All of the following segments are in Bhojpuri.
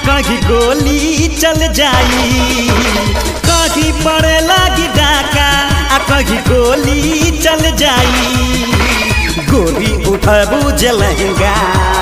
कहीं गोली चल जाई कहीं पड़े लागी डाका आ कहीं गोली चल जाई गोली उठबू जलहंगा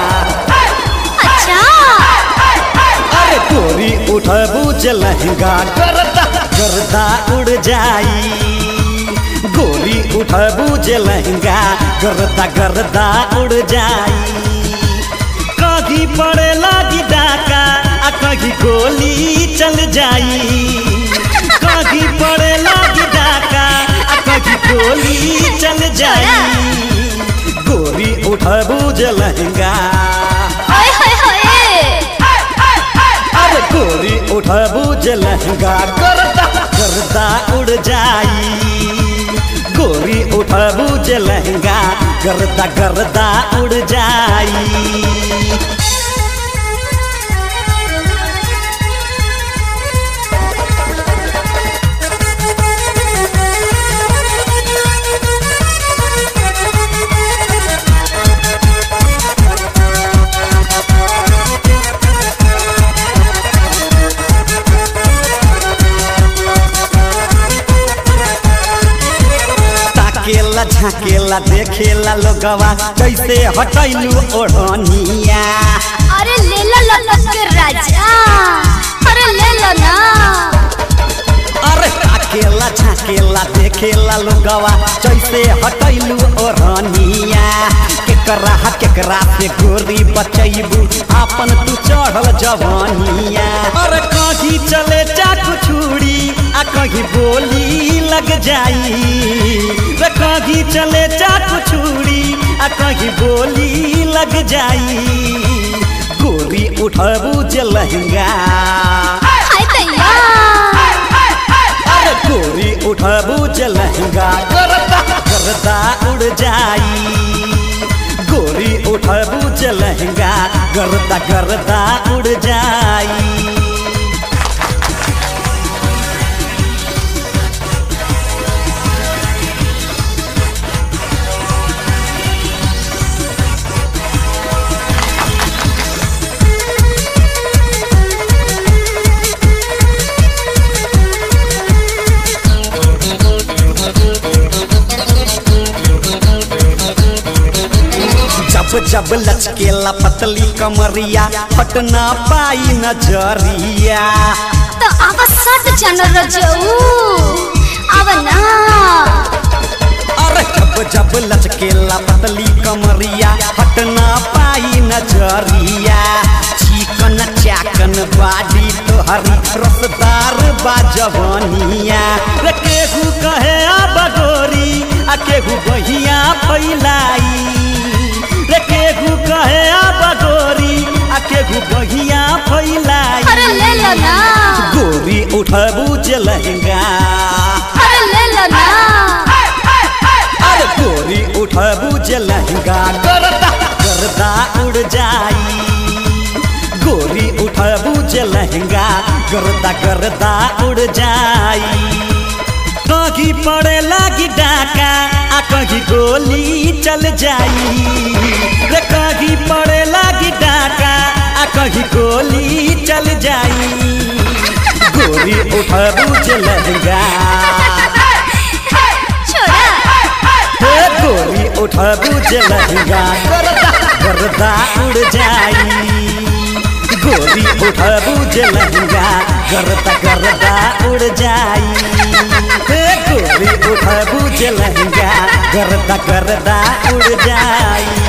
अच्छा अरे गोली उठबू जलहंगा गर्दा गर्दा उड़ जाई गोली उठबू जलहंगा गर्दा गर्दा उड़ जाई कहीं पड़े लागी डाका आ कहीं गोली चल जाई कहीं पड़े लागी डाका आ कहीं गोली चल जाई गोली उठबू जलहंगा ओए होए होए अरे गोरी उठबू जलहंगा गर्दा गर्दा उड़ जाई गोरी उठबू जलहंगा गर्दा गर्दा उड़ जाई ताकेला झाकेला देखेला लोगवा कैसे हटैलू ओढ़निया अरे ले लो लपक के राजा अरे ले लो ना अरे ताकेला झाकेला देखेला लोगवा कैसे हटैलू ओढ़निया केकरा केकरा से गोरी बचैबू आपन तू चढ़ल जवानिया अरे कहीं चले चाकू छुरी आ कहीं बोली लग जाई रे कहीं चले चाकू छुरी आ कहीं बोली लग जाई गोरी उठबू जलहंगा हाय दैया अरे गोरी उठबू जलहंगा गर्दा गर्दा उड़ जाई गोरी उठबू जलहंगा गर्दा गर्दा उड़ जाई जब जब लचकेला पतली कमरिया पटना पाई नजरिया तो अब सट जन रजऊ अब ना अरे जब जब लचकेला पतली कमरिया पटना पाई नजरिया चिकन चाकन बाडी तोहरी रसदार बाजवनिया रे केहू कहे आ बगोरी आ केहू बहिया फैलाई रे केहू कहे आ बगोरी आ केहू बहिया फैलाई अरे ले लो ना गोरी उठबू जलहंगा अरे ले लो ना अरे गोरी उठबू जलहंगा गर्दा गर्दा उड़ जाई गोरी उठबू जलहंगा गर्दा गर्दा उड़ जाई कहीं पड़े लागी डाका आ कहीं गोली चल जाई रे कहीं पड़े लागी डाका आ कहीं गोली चल जाई गोरी उठबू जलहंगा छोड़ा हे गोरी उठबू जलहंगा गर्दा गर्दा उड़ जाई गोरी उठबू जलहंगा गर्दा गर्दा उड़ जाई हे गोरी उठबू जलहंगा गर्दा गर्दा उड़ जाई